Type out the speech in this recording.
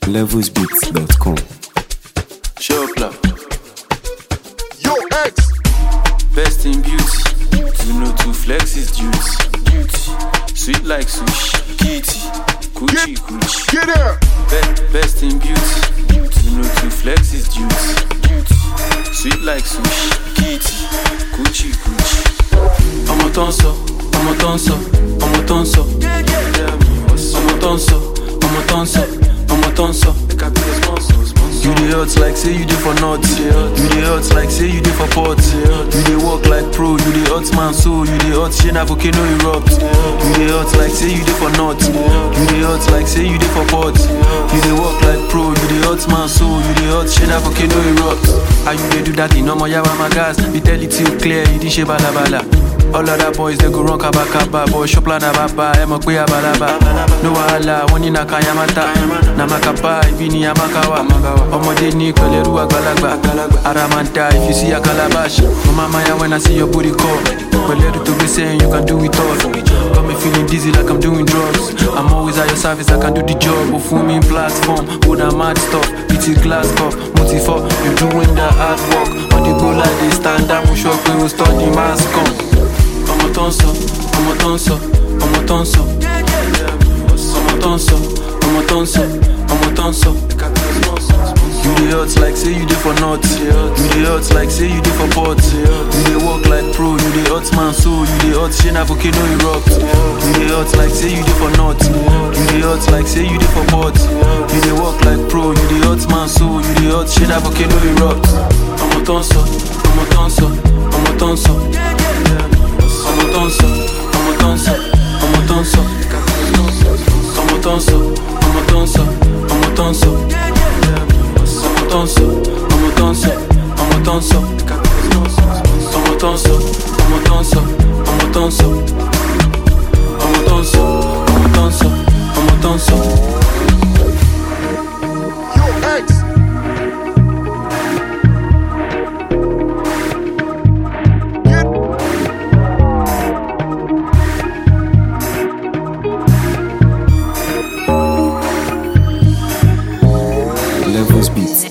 levelsbeats.com. Shopla, Yo, X. best in beauty. You know to flex is duty. Duty, sweet like sushi. Kitty, coochie coochie. Get there. Be- best in beauty. You know to flex is duty. Duty, sweet like sushi. Kitty, coochie coochie. Ọmọ tó ń sọ, ọmọ tó ń sọ, ọmọ tó ń sọ. Ọmọ tó ń sọ, ọmọ tó ń sọ, ọmọ tó ń sọ. You dey hot like say you dey for north. You dey hot like say you dey for port. You dey work like pro. You dey hot man so. You dey hot shey na volcano erupt. You dey hot like say you dey for north. You dey hot like say you dey for port. You dey work like pro. You dey hot man so. You dey hot shey na volcano erupt. How you dey do that in ọmọ yawa my gas? We tell it till clear. You dey ṣe balabala. All other boys they go run kaba kaba Boy shop la na baba, ẹ mọ̀ pé abalaba No wahala, wọ́n ní na kayamata Na makapa, ibi ni amakawa Ọmọdé ní pẹ̀lẹ́rú àgbàlagbà Ara máa ń da if you see a calabash Mo máa ma ya when I see your booty call Pẹ̀lẹ́rú tó gbé sẹ́yìn, you can do it all Got me feeling dizzy like I'm doing drugs I'm always at your service, I can do the job Ó fún mi platform, ó na mad stuff Pretty glass cup, mo ti fọ́ You doing the hard work On the go like this, stand up Mo sọ pé o study mass come ọmọ tó ń sọ ọmọ tó ń sọ ọmọ tó ń sọ ọmọ tó ń sọ ọmọ tó ń sọ ọmọ tó ń sọ. You dey hot like say you dey for north. You dey hot like say you dey for port. You dey work like pro. You dey hot man so. You dey hot shey na volcano erupt. You dey hot like say you dey for north. You dey hot like say you dey for port. You dey work like pro. You dey hot man so. You dey hot shey na volcano erupt. Ọmọ tó ń sọ ọmọ tó ń sọ ọmọ tó ń sọ ọmọ tó ń sọ ọmọ tó ń sọ ọmọ tó ń sọ ọmọ tó ń sọ ọmọ tó ń sọ ọmọ tó ń sọ ọmọ tó ń sọ ọmọ tó ń sọ ọmọ tó ń sọ ọmọ tó ń sọ ọmọ tó ń sọ ọmọ tó ń sọ ọmọ tó ń sọ ọmọ tó ń sọ ọmọ tó ń sọ. Yo, X. Get Levels Beats.